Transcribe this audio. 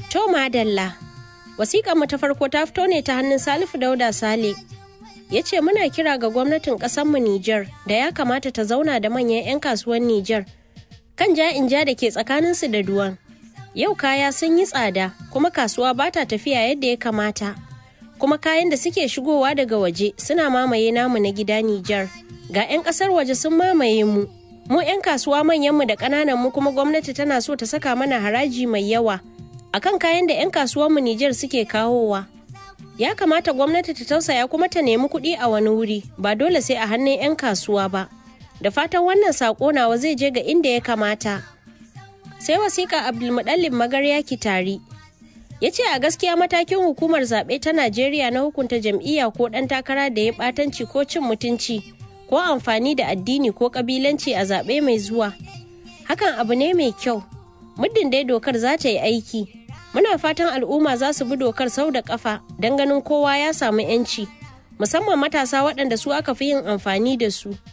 To madalla, wasiƙar mu ta farko ta fito ne ta hannun Salifu Dauda Sale. Ya ce muna kira ga gwamnatin ƙasarmu Nijar da ya kamata ta zauna da manyan 'yan kasuwan Nijar kan ja in ja da ke tsakaninsu da duwan. Yau kaya sun yi tsada kuma kasuwa ba ta tafiya yadda ya kamata. Kuma kayan da suke shigowa daga waje suna mamaye namu na gida Nijar. Ga 'yan ƙasar waje sun mamaye mu. Mu 'yan kasuwa manyanmu da ƙananan mu kuma gwamnati tana so ta saka mana haraji mai yawa. akan kayan da 'yan kasuwanmu Nijar suke kawowa. Ya kamata gwamnati ta tausaya kuma ta nemi kuɗi a wani wuri, ba dole sai a hannun 'yan kasuwa ba. Da fatan wannan saƙo nawa zai je ga inda ya kamata. Sai wasiƙa Abdulmuɗallin Magarya Kitari. Ya ce a gaskiya matakin hukumar zaɓe ta Najeriya na hukunta jam'iyya ko ɗan takara da ya ɓatanci ko cin mutunci ko amfani da addini ko ƙabilanci a zaɓe mai zuwa. Hakan abu ne mai kyau. Muddin dai dokar za ta yi aiki, muna fatan al'umma za su bi dokar sau da kafa don ganin kowa ya samu 'yanci musamman matasa waɗanda su aka fi yin amfani da su